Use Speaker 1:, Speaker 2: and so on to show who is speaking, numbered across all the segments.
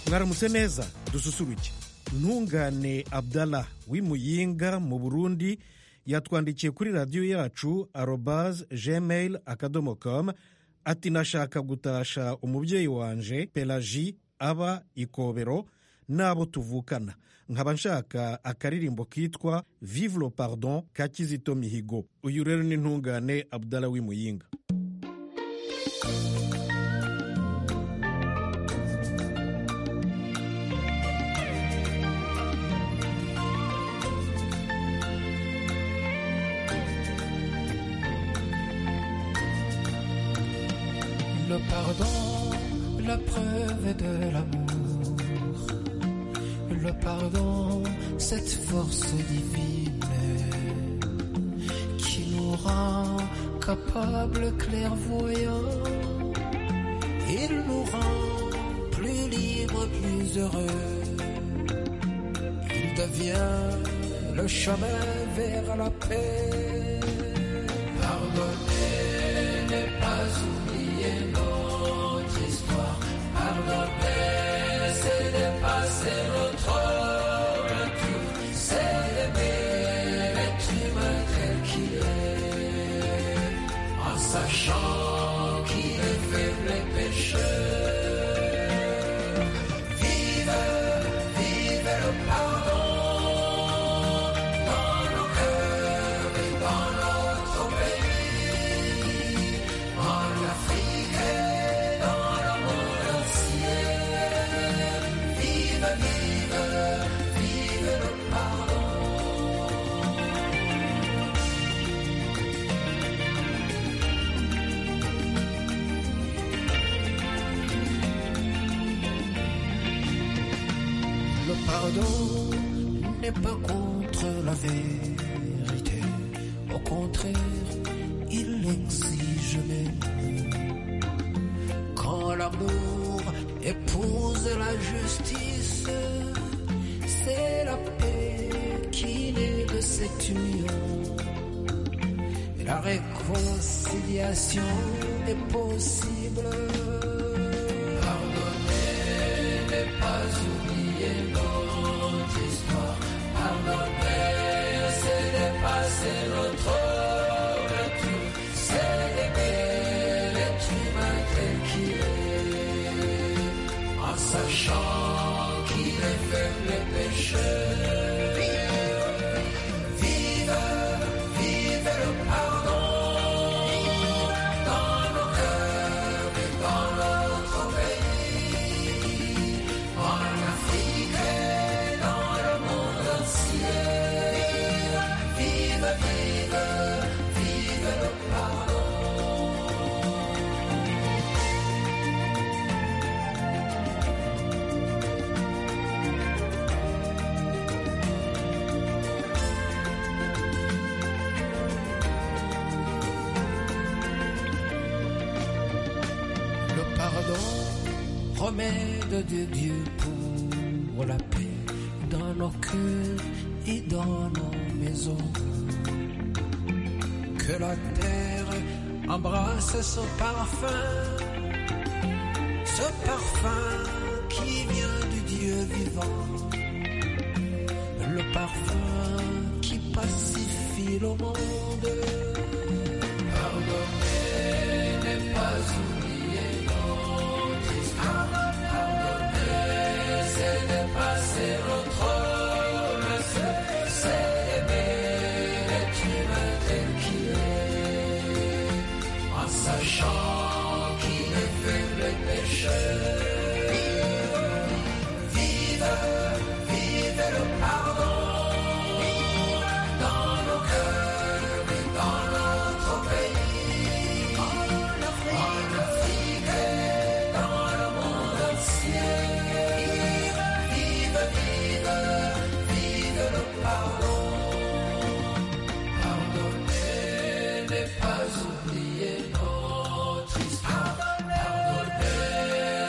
Speaker 1: mwaramutse neza dususuruke ntungane abdallah w'imuyinga mu burundi yatwandikiye kuri radiyo yacu arobaze gmail akadomo komu ati nashaka gutasha umubyeyi wanje pelaji aba ikobero n'abo tuvukana nkaba nshaka akaririmbo kitwa vivuro parodon ka kizito mihigo uyu rero ni ntungane abdallah w'imuyinga
Speaker 2: Le pardon, la preuve de l'amour. Le pardon, cette force divine qui nous rend capables clairvoyants. Il nous rend plus libres, plus heureux. Il devient le chemin vers la paix. Pardonner n'est pas oublier notre histoire. Pardonner, c'est dépasser notre nature. C'est aimer l'être humain tel qu'il est. En sachant qu'il est faible et pécheur. Vive, vive le pardon dans nos cœurs et dans notre pays, en Afrique et dans le monde entier. Vive, vive, vive le pardon. Le pardon n'est pas contre la vérité. Au contraire, il l'exige même. Quand l'amour épouse la justice, c'est la paix qui naît de cette union. Et la réconciliation est possible. Pardonner n'est pas oublier notre histoire. Pardonner, c'est dépasser notre nature. C'est aimer l'être humain tel qu'il est. En sachant qu'il est faible et pécheur. Vive, vive le pardon dans nos cœurs et dans notre pays, en Afrique et dans le monde entier. Vive, vive, vive le pardon. Le pardon, remède de Dieu pour la paix dans nos cœurs et dans nos maisons. Que la terre embrasse son parfum, ce parfum qui vient du Dieu vivant, le parfum qui pacifie le monde. Pardonner n'est pas oublier notre histoire. Pardonner, c'est dépasser notre nature. C'est aimer l'être humain tel qu'il est. En sachant qu'il est faible et pécheur. Vive, vive le pardon dans nos cœurs et dans notre pays, en Afrique et dans le monde entier. Vive, vive, vive le pardon. Pardonner n'est pas oublier notre histoire. Pardonner,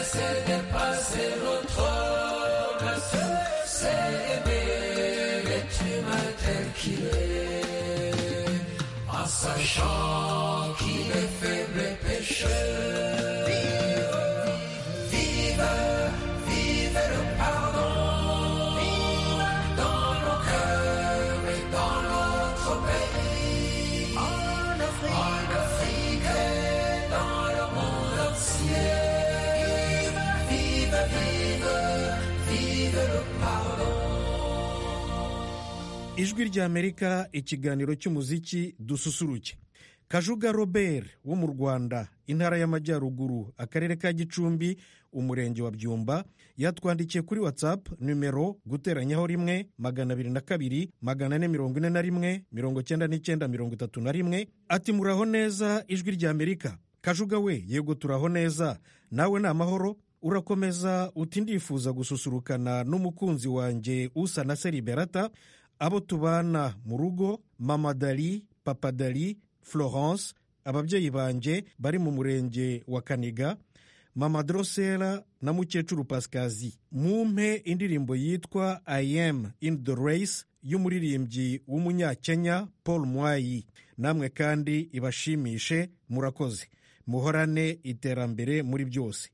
Speaker 2: c'est dépasser notre nation. C'est aimer l'être humain tel qu'il est. En sachant qu'il est faible et pécheur. Vive, vive le
Speaker 1: ijwi ry'amerika ikiganiro cy'umuziki dususuruke kajuga robert wo mu rwanda intara y'amajyaruguru akarere ka gicumbi umurenge wa byumba yatwandikiye kuri watsapu nimero guteranyaho rimwe magana abiri na kabiri magana ane mirongo ine na rimwe mirongo cyenda n'icyenda mirongo itatu na rimwe ati muraho neza ijwi ry'amerika kajuga we yego turaho neza nawe ni amahoro urakomeza uti ndifuza gususurukana n'umukunzi wanjye usa na seriberata abo tubana mu rugo mama dari papa dari florence ababyeyi banjye bari mu murenge wa kaniga mama dorosera na mukecuru pasikazi mumpe indirimbo yitwa i am in the race y'umuririmbyi w'umunyakenya paul mwayi namwe kandi ibashimishe murakoze muhorane iterambere muri byose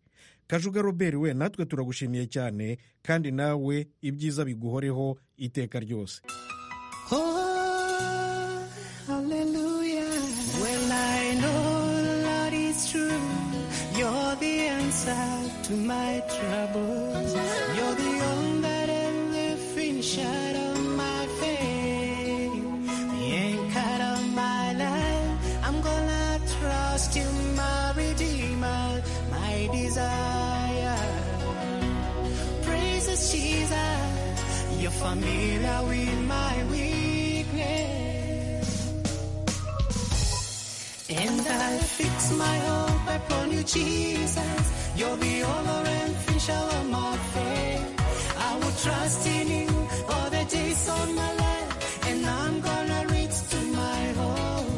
Speaker 1: kajuga robert we natwe turagushimiye cyane kandi nawe ibyiza biguhoreho iteka ryose
Speaker 3: Oh, hallelujah. Well, I know, Lord, it's true. You're the answer to my troubles. You're the author and the finisher of my faith. The anchor of my life. I'm gonna trust you, my redeemer, my desire. Praises Jesus, you're familiar with my weakness. And I fix my hope upon you, Jesus. You're the author and finisher of my faith. I will trust in you all the days of my life. And I'm gonna reach to my home.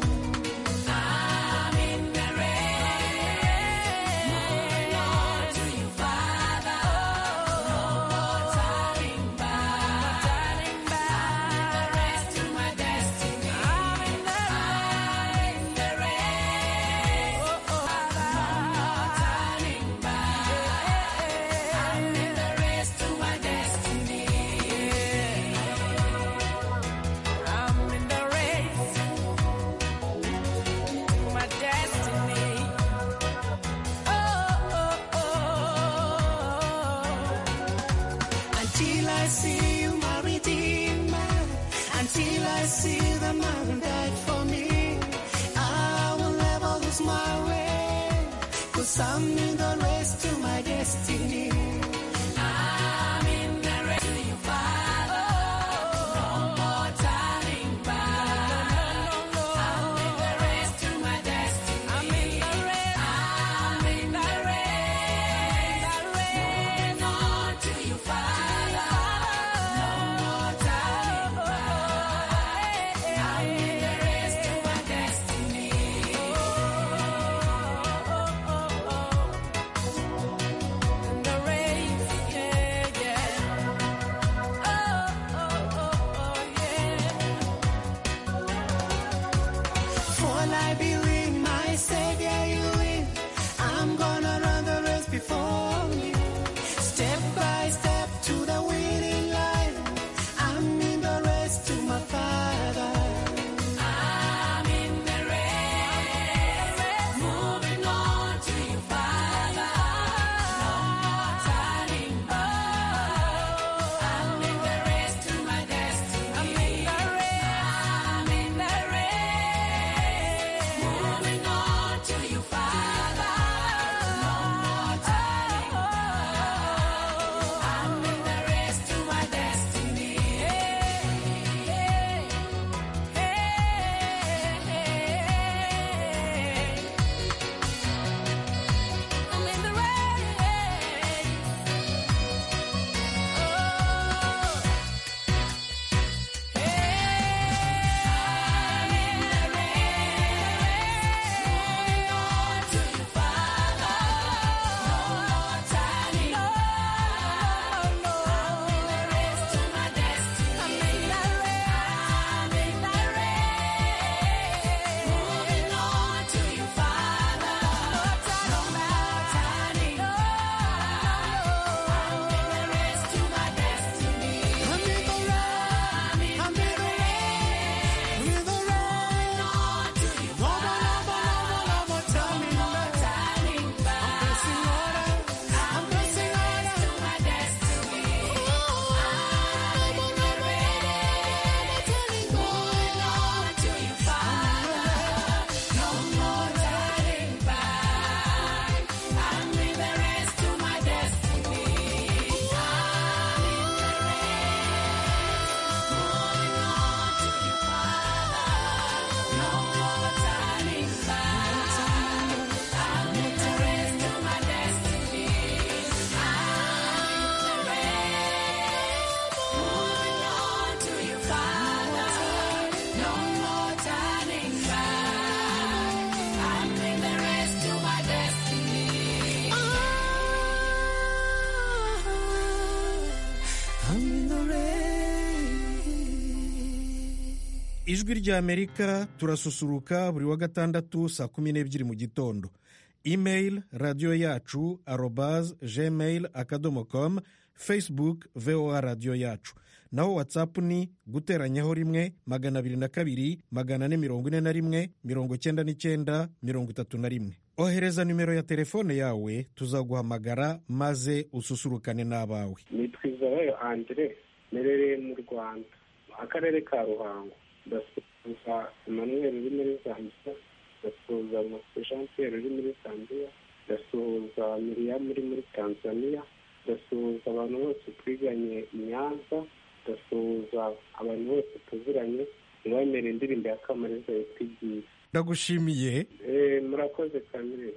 Speaker 3: I'm in the rain. Moving on to you, Father. Oh, no more turning back. No turning back. The rest to my destiny. I'm in the rain. I'm in the rain. Oh, oh, Father. No more turning back. I'm in the race to my destiny. I'm in the race my destiny. Oh, oh, oh. Until I see you, my redeemer. Until I see the man who died for me. I will never lose my way. Cause I'm in the race to my destiny. I'm in the race to you, Father. No more turning back. I'm in the race to my destiny. I'm in the race. I'm in the race. Moving on to you, Father. No more turning back. I'm in the race to my destiny. In the race.
Speaker 1: ijwi ry'amerika turasusuruka buri wa gatandatu saa kumi n'ebyiri mu gitondo imeyili radiyo yacu arobaze jemeyili akadomo komu fesibuke voa radiyo yacu naho watsapu ni guteranyaho rimwe magana abiri na kabiri magana ane mirongo ine na rimwe mirongo cyenda n'icyenda mirongo itatu na rimwe ohereza nimero ya telefone yawe tuzaguhamagara maze ususurukane n'abawe
Speaker 4: ni twizabayo andire merereye mu rwanda akarere ka ruhango ndasuhuza emanuweli uri muri zambia ndasuhuza jean uri muri zambia ndasuhuza miriyamu uri muri tanzania ndasuhuza abantu bose twiganye nyanza ndasuhuza abantu bose tuziranye ntibamere indirimbo ya kamariza yatwigiye
Speaker 1: ndagushimiye
Speaker 4: Eh, murakoze kamere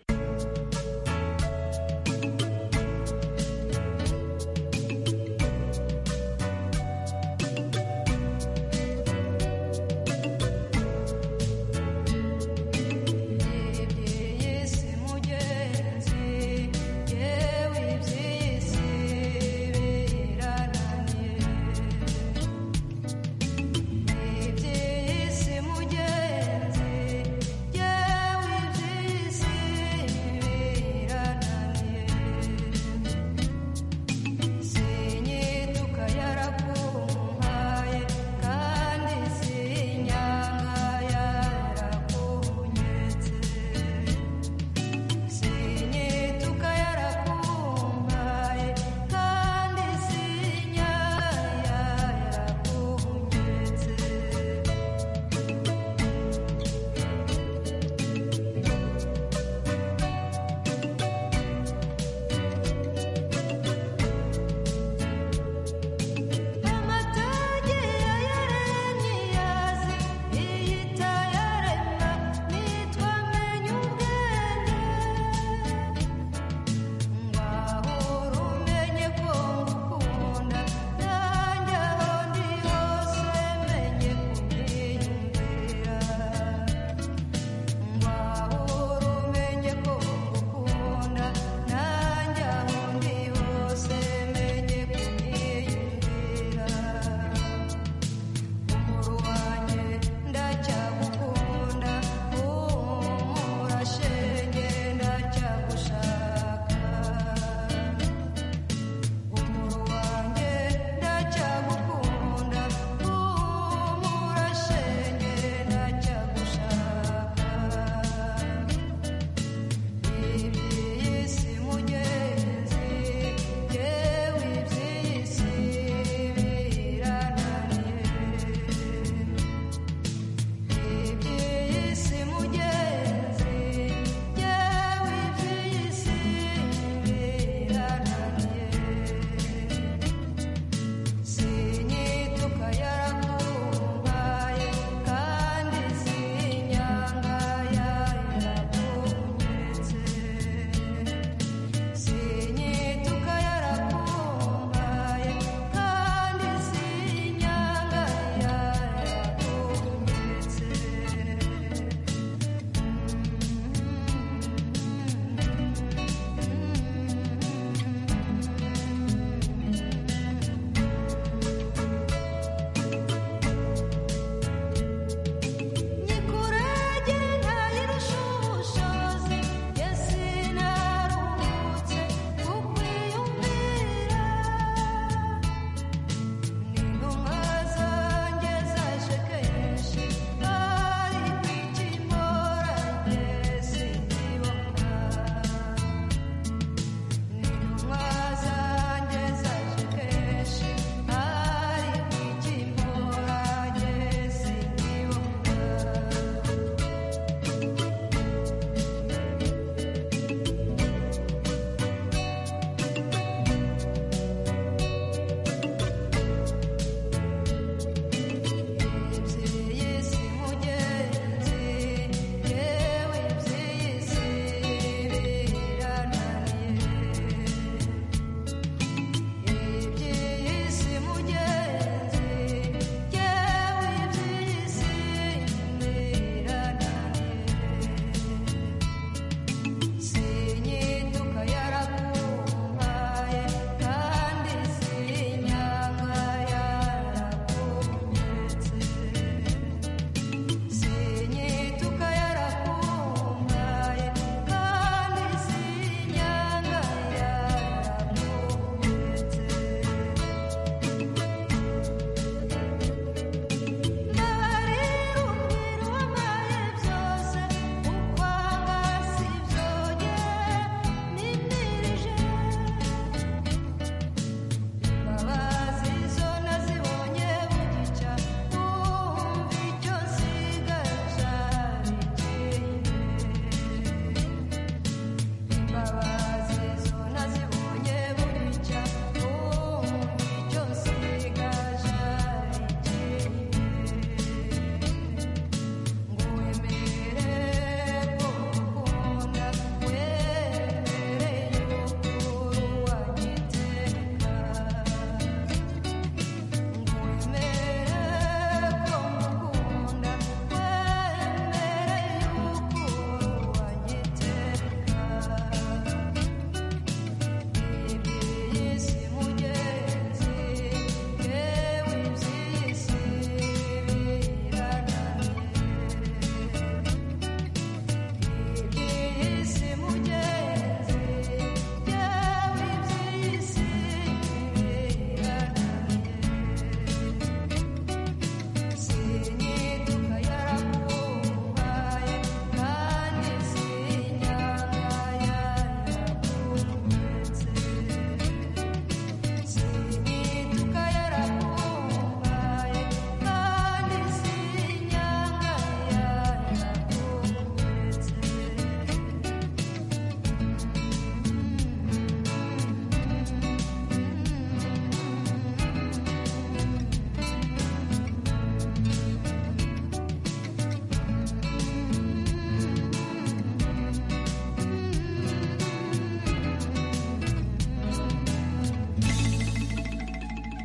Speaker 5: yese mugenzi yewe iby'isi birananiye iby'isi mugenzi yewe iby'isi birananiye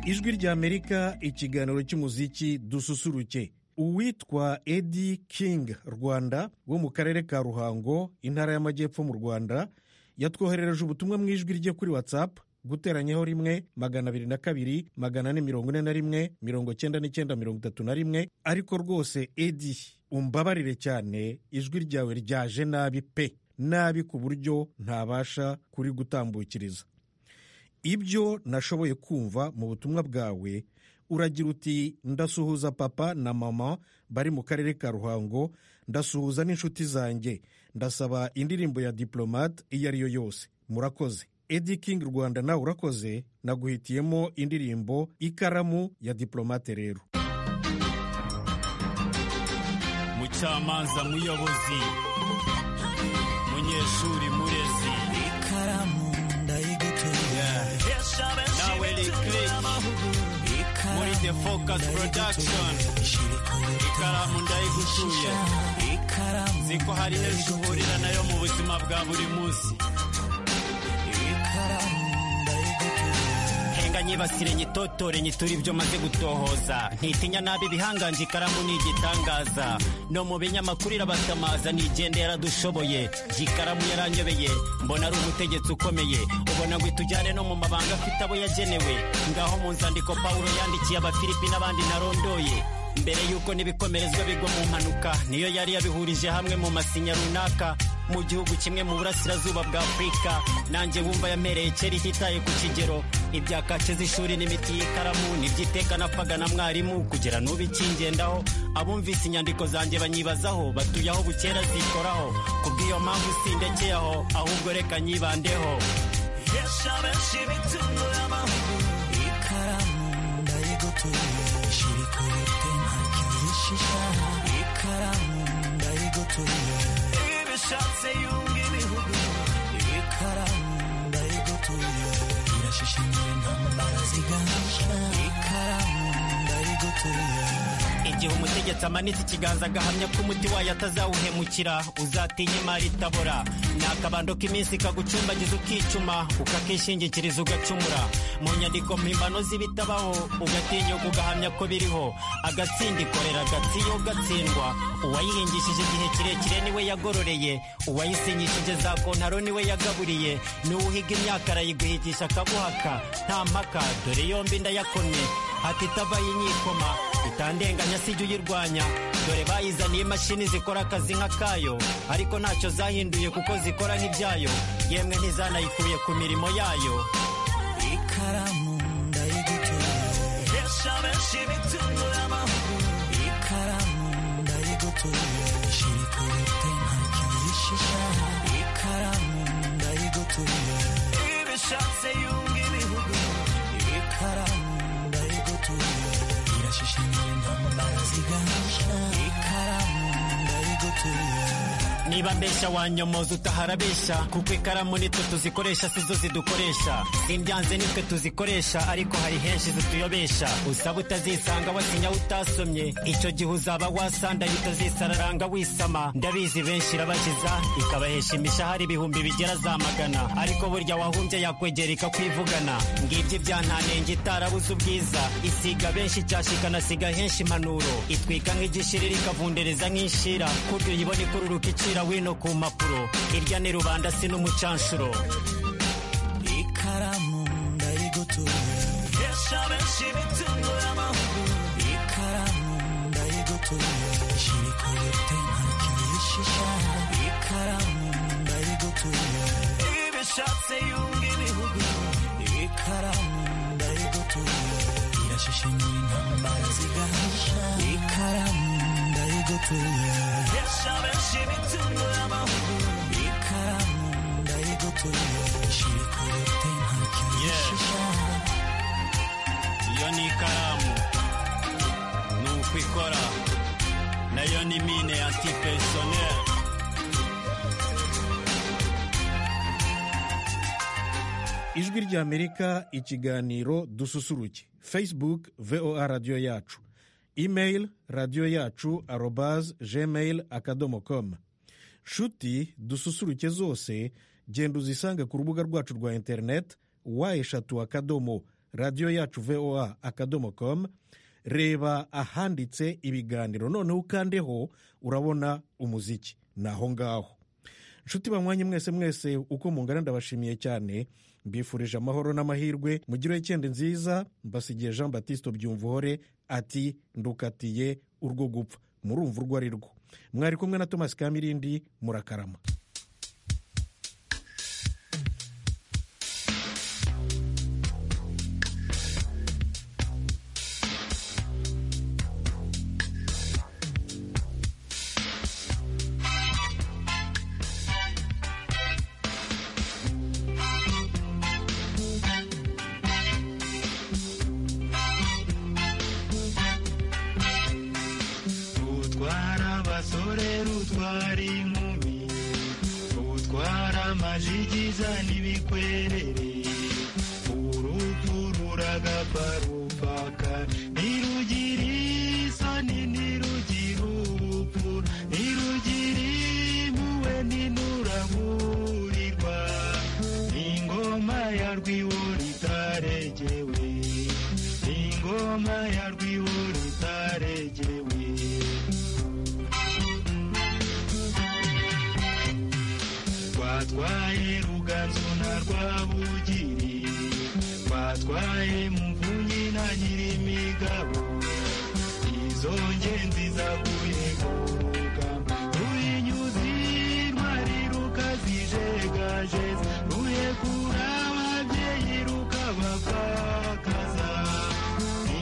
Speaker 1: ijwi ry'amerika ikiganiro cy'umuziki dususuruke uwitwa edi king rwanda wo mu karere ka ruhango intara y'amajyepfo mu rwanda yatwoherereje ubutumwa mu ijwi rye kuri watsapu guteranyaho rimwe magana abiri na kabiri magana ane mirongo ine na rimwe mirongo cyenda n'icyenda mirongo itatu na rimwe ariko rwose edi umbabarire cyane ijwi ryawe ryaje nabi pe nabi ku buryo ntabasha kuri gutambukiriza ibyo nashoboye kumva mu butumwa bwawe uragira uti ndasuhuza papa na mama bari mu karere ka ruhango ndasuhuza n'inshuti zanjye ndasaba indirimbo ya diporomate iyo ari yo yose murakoze edi king rwanda nawe urakoze naguhitiyemo indirimbo ikaramu ya diporomate rero
Speaker 6: mucamanza muyobozi munyeshuri murezi
Speaker 2: ikaramu ndayigutunga
Speaker 6: nawe rikiriki muri the focus production ikaramu ndayigutuye
Speaker 2: ikaramu
Speaker 6: ziko hari henshi uhurira nayo mu buzima bwa buri munsi
Speaker 2: ikaramu ndayigutunga
Speaker 6: henga nyibasire nyitotore nyitura ibyo maze gutohoza ntitinya nabi ibihanganje ikaramu ni igitangaza no mu binyamakuru irabasamaza nigende yaradushoboye ikaramu yaranyobeye mbona ari umutegetsi ukomeye ubona ngo itujyane no mu mabanga afite abo yagenewe ngaho mu nzandiko pawulo yandikiye abafilipi n'abandi narondoye mbere y'uko n'ibikomerezwa bigwa mu mpanuka niyo yari yabihurije hamwe mu masinya runaka mu gihugu kimwe mu burasirazuba bwa afurika nanjye wumva yampereye kera ititaye ku kigero ibya kace z'ishuri n'imiti y'ikaramu n'ibyiteka napfaga na mwarimu kugira n'ubu ikingendaho abumvise inyandiko zanjye banyibazaho batuye aho bukera zikoraho kubw'iyo mpamvu sindekeye aho ahubwo reka nyibandeho
Speaker 2: ikaramu ndayigutunga shiri kuri tema kirishisha ikaramu ndayigutunga ibishatse yunga ibihugu ikaramu ndayigutunga irashishimura intambara zigasha ikaramu ndayigutunga
Speaker 6: igihe umutegetsi amanitse ikiganza agahamya ko umuti wayo atazawuhemukira uzatinya imari itabora ni akabando k'iminsi kagucumbagiza ukicuma ukakishingikiriza ugacumura mu nyandiko mpimbano z'ibitabaho ugatinyuka ugahamya ko biriho agatsinda ikorera agatsi iyo gatsindwa uwayihingishije igihe kirekire niwe yagororeye uwayisinyishije za kontaro niwe yagaburiye n'uwuhiga imyaka arayiguhigisha akaguhaka nta mpaka dore yombi ndayakomye ati itava yinyikoma itandenganya sijya uyirwanya dore bayizaniye imashini zikora akazi nk'akayo ariko ntacyo zahinduye kuko zikora nk'ibyayo yemwe ntizanayikuye ku mirimo yayo
Speaker 2: ikaramu ndayigutunga ihesha benshi ibitunura amahoro ikaramu ndayigutunga shiri kuri tema kirishisha ikaramu ndayigutunga ibishatse yunga ibihugu ikaramu ndayigutunga irashishimura intambara zigasha ikaramu ndayigutunga
Speaker 6: niba mbeshya wanyomoza utaharabesha kuko ikaramu nitwe tuzikoresha sizo zidukoresha imbyanze nitwe tuzikoresha ariko hari henshi zituyobesha usaba utazisanga wasinya utasomye icyo gihe uzaba wasandaye utazisararanga wisama ndabizi benshi irabakiza ikabahesha imishahara ibihumbi bigera za magana ariko burya wahumbye yakwegera ikakwivugana ngibyo ibyantanenge itarabuze ubwiza isiga benshi icyasha ikanasiga henshi impanuro itwika nk'igishiriri ikavundereza nk'inshira kubyo uyibona ikururuka icira wino ku mpapuro irya ni rubanda si n'umucanshuro
Speaker 2: ikaramu ndayigutunga ihesha benshi ibitunura amahoro ikaramu ndayigutunga shiri kuri tema kirishisha ikaramu ndayigutunga ibishatse yunga ibihugu ikaramu ndayigutunga irashishimura intambara zigasha ikaramu ndayigutunga ihesha benshi ibitunura amahoro ikaramu ndayigutunga shiri kuri tema kirishisha
Speaker 6: iyo ni ikaramu ni uko ikora nayo ni mine antipersoneri
Speaker 1: ijwi ry'amerika ikiganiro dususuruke facebook voa radiyo yacu email radiyo yacu arobaz gmail akadomo com nshuti dususuruke zose genda uzisange ku rubuga rwacu rwa internet wa eshatu akadomo radiyo yacu voa akadomo komu reba ahanditse ibiganiro noneho ukandeho urabona umuziki ni aho ngaho inshuti banywanyi mwese mwese uko mungana ndabashimiye cyane mbifurije amahoro n'amahirwe mugire icyenda nziza mbasigiye jean batiste byumvuhore ati ndukatiye urwo gupfa murumva urwo ari rwo mwari kumwe na thomas kamirindi murakarama
Speaker 6: utwara abasore rutwara inkumi utwara amajigiza n'ibikwerere urupfu ruragapfa rupfaka ntirugira isoni ntirugira ubupfu ntirugira impuhwe ntinuraburirwa ingoma ya rwiwo ritaregewe ingoma ya rwiwo ritaregewe twatwaye ruganzu na rwabugiri twatwaye muvunyi na nyirimigabo izo ngenzi zaguye ku rugamba ruyinyuzirwa riruka zijegajeza ruyekura ababyeyi rukabapfakaza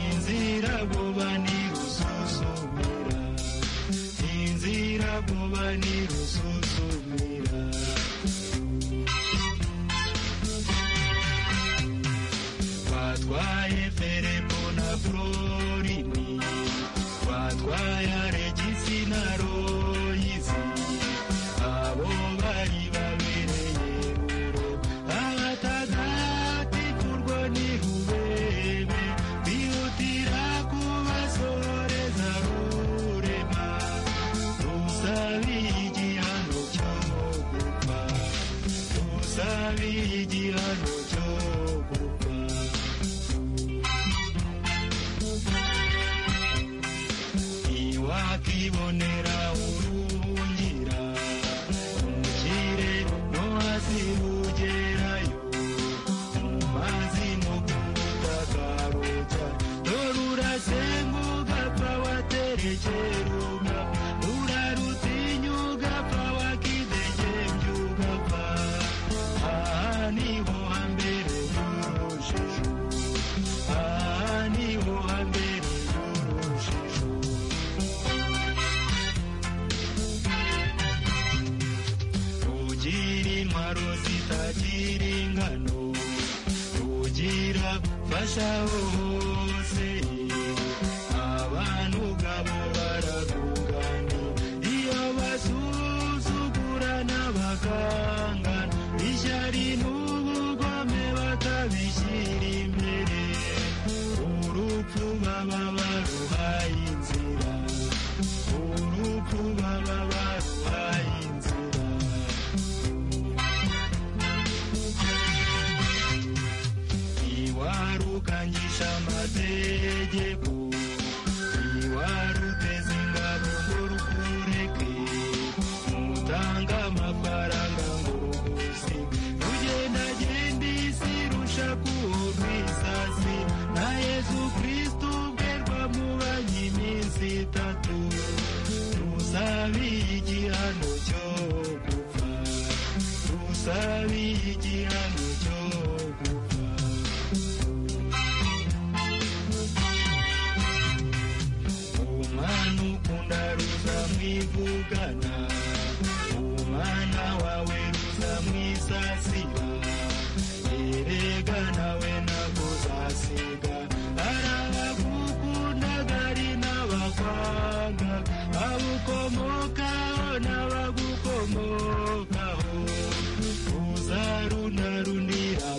Speaker 6: inzira goba nirusuzumira inzira goba nirusuzumira twatwaye ferebo na florini twatwaye aregisi na royizi abo bari babereye buro abatagatikurwa ni rubebe bihutira kubasoreza rurema rusabiye igihano cyo gupfa rusabiye igihano cyo gupfa iwakibonera urungira umukire no hasi ugerayo mu mazi no ku butaka ruca dore urasenguka apfa waterekera ugapfa urarutinya ugapfa wakidegembya ugapfa aha niho hambere y'urujijo aha niho hambere y'urujijo rugira intwaro zitagira ingano rugira fasha hose abantu ubwabo baragugana iyo basuzugurana bakangana ishyari n'ubugome batabishyira imbere urupfu baba baruhaye inzira urupfu baba baruhaye inzira iwarukanyisha amategeko iwaruteza ingabo ngo rukureke mutanga amafaranga ngo rugusige rugendagenda isi rusha kuhurwa isasi na yezu kristu ubwe rwamubanye iminsi itatu rusabiye igihano cyo gupfa rusabiye igihano cyo gupfa umwana ukunda ruza mwivugana umwana wawe ruza mwisasira erega nawe nakuzasiga arabagukunda ari n'abakwanga abukomokaho n'abagukomokaho ruza runarunira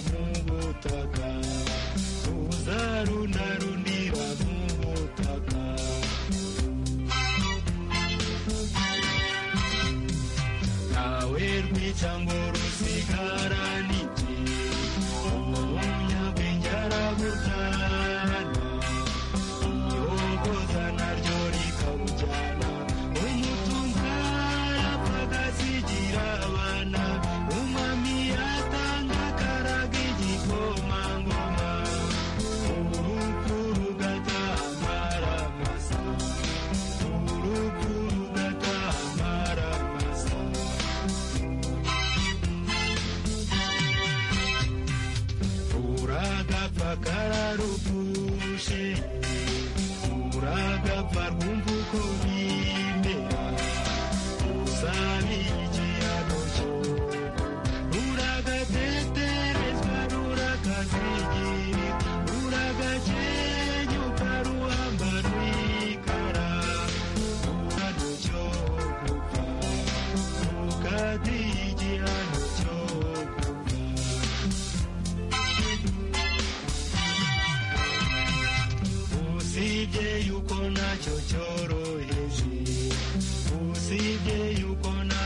Speaker 7: akararugushe uragapfa rwumva uko bimera uzabiye ikiyago cyo uragateterezwa rurakazigira uragakenyuka ruhamba rwikara rukaducyo gupfa rukadiye igihano cyo usibye yuko nacyo cyoroheje usibye yuko na